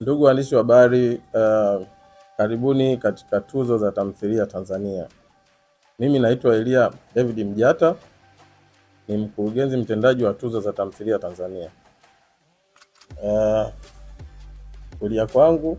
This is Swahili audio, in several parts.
Ndugu waandishi wa habari, uh, karibuni katika tuzo za tamthilia Tanzania. Mimi naitwa Elia David Mjata, ni mkurugenzi mtendaji wa tuzo za tamthilia Tanzania. Uh, kulia kwangu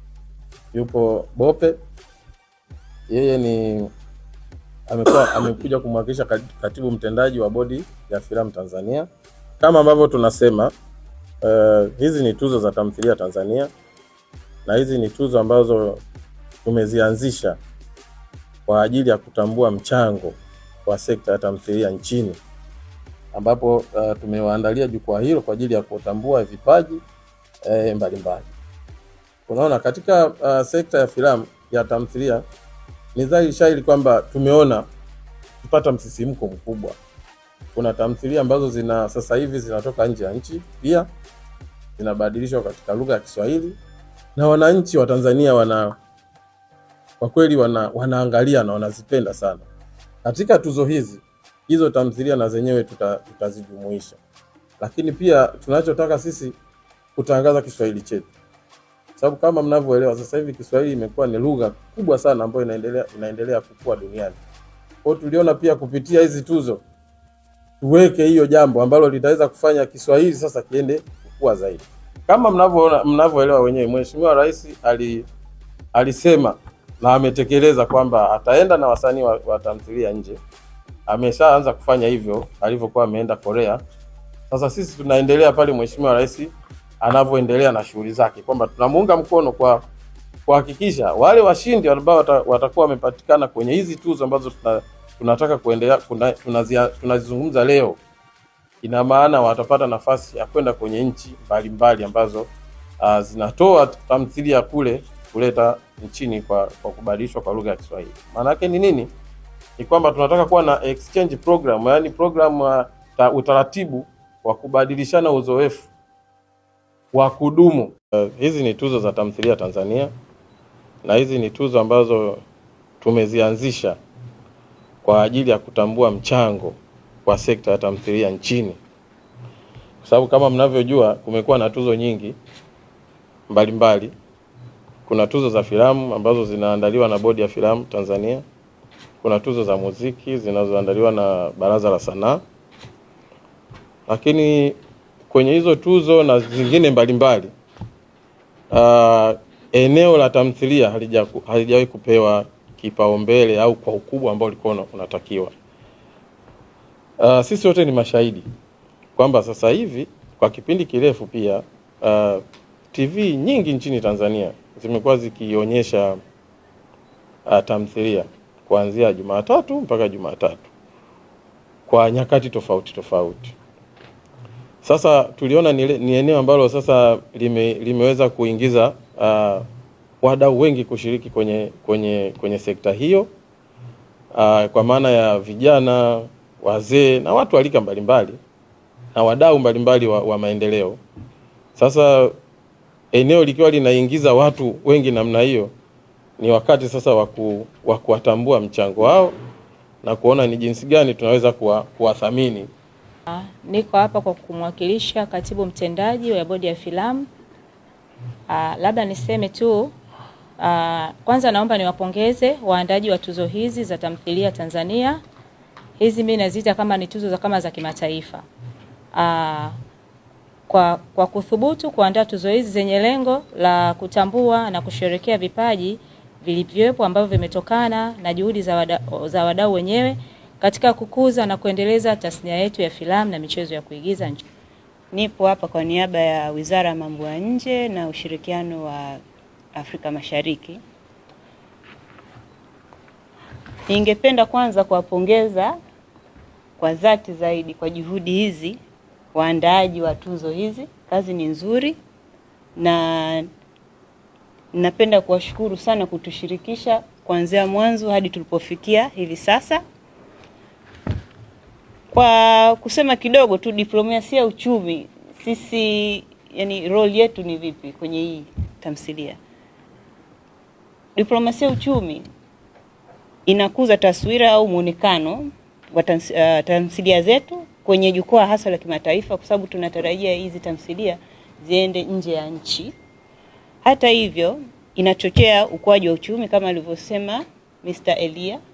yupo Bope, yeye ni amekuwa amekuja kumwakilisha kat- katibu mtendaji wa bodi ya filamu Tanzania. Kama ambavyo tunasema uh, hizi ni tuzo za tamthilia Tanzania na hizi ni tuzo ambazo tumezianzisha kwa ajili ya kutambua mchango wa sekta ya tamthilia nchini, ambapo uh, tumewaandalia jukwaa hilo kwa ajili ya kutambua vipaji eh, mbalimbali. Unaona, katika uh, sekta ya filamu ya tamthilia ni dhahiri shahiri kwamba tumeona kupata msisimko mkubwa. Kuna tamthilia ambazo zina sasa hivi zinatoka nje ya nchi pia zinabadilishwa katika lugha ya Kiswahili na wananchi wa Tanzania wana kwa kweli wana, wanaangalia na wanazipenda sana. Katika tuzo hizi hizo tamthilia na zenyewe tuta, tutazijumuisha, lakini pia tunachotaka sisi kutangaza Kiswahili chetu, sababu kama mnavyoelewa sasa hivi Kiswahili imekuwa ni lugha kubwa sana ambayo inaendelea inaendelea kukua duniani. Kwa hiyo tuliona pia kupitia hizi tuzo tuweke hiyo jambo ambalo litaweza kufanya Kiswahili sasa kiende kukua zaidi. Kama mnavyoona mnavyoelewa wenyewe, Mheshimiwa Rais ali, alisema na ametekeleza kwamba ataenda na wasanii wa, wa tamthilia nje. Ameshaanza kufanya hivyo alivyokuwa ameenda Korea. Sasa sisi tunaendelea pale Mheshimiwa Rais anavyoendelea na shughuli zake, kwamba tunamuunga mkono kwa kuhakikisha wale washindi ambao wata, watakuwa wamepatikana kwenye hizi tuzo ambazo tuna, tunataka kuendelea kuna- tunazia- tunazizungumza leo ina maana watapata nafasi ya kwenda kwenye nchi mbalimbali ambazo uh, zinatoa tamthilia kule kuleta nchini kwa, kwa kubadilishwa kwa lugha ya Kiswahili. Maana yake ni nini? Ni kwamba tunataka kuwa na exchange program, yaani program uh, ta, utaratibu wa kubadilishana uzoefu wa kudumu. Uh, hizi ni tuzo za tamthilia Tanzania na hizi ni tuzo ambazo tumezianzisha kwa ajili ya kutambua mchango wa sekta ya tamthilia nchini, kwa sababu kama mnavyojua kumekuwa na tuzo nyingi mbalimbali mbali. Kuna tuzo za filamu ambazo zinaandaliwa na bodi ya filamu Tanzania. Kuna tuzo za muziki zinazoandaliwa na Baraza la Sanaa, lakini kwenye hizo tuzo na zingine mbalimbali uh, eneo la tamthilia halija- halijawahi kupewa kipaumbele au kwa ukubwa ambao ulikuwa una- unatakiwa. Uh, sisi wote ni mashahidi kwamba sasa hivi kwa kipindi kirefu pia uh, TV nyingi nchini Tanzania zimekuwa zikionyesha uh, tamthilia kuanzia Jumatatu mpaka Jumatatu kwa nyakati tofauti tofauti. Sasa tuliona ni, ni eneo ambalo sasa lime, limeweza kuingiza uh, wadau wengi kushiriki kwenye, kwenye, kwenye sekta hiyo uh, kwa maana ya vijana, wazee na watu wa rika mbalimbali na wadau mbalimbali wa, wa maendeleo. Sasa eneo likiwa linaingiza watu wengi namna hiyo, ni wakati sasa wa ku- wa kuwatambua mchango wao na kuona ni jinsi gani tunaweza kuwa- kuwathamini Niko hapa kwa kumwakilisha katibu mtendaji wa bodi ya filamu. Ah, labda niseme tu ah, kwanza naomba niwapongeze waandaji wa tuzo hizi za tamthilia Tanzania. Hizi mimi naziita kama ni tuzo za kama za kimataifa. Ah, kwa, kwa kuthubutu kuandaa tuzo hizi zenye lengo la kutambua na kusherekea vipaji vilivyopo ambavyo vimetokana na juhudi za wada, za wadau wenyewe katika kukuza na kuendeleza tasnia yetu ya filamu na michezo ya kuigiza nchi. Nipo hapa kwa niaba ya Wizara ya Mambo ya Nje na ushirikiano wa Afrika Mashariki. Ningependa kwanza kuwapongeza kwa dhati zaidi kwa juhudi hizi waandaaji wa tuzo hizi. Kazi ni nzuri na napenda kuwashukuru sana kutushirikisha kuanzia mwanzo hadi tulipofikia hivi sasa. Kwa kusema kidogo tu, diplomasia ya uchumi, sisi yani role yetu ni vipi kwenye hii tamthilia? Diplomasia ya uchumi inakuza taswira au muonekano wa tams- uh, tamthilia zetu kwenye jukwaa hasa la kimataifa, kwa sababu tunatarajia hizi tamthilia ziende nje ya nchi Hata hivyo, inachochea ukuaji wa uchumi kama alivyosema Mr. Elia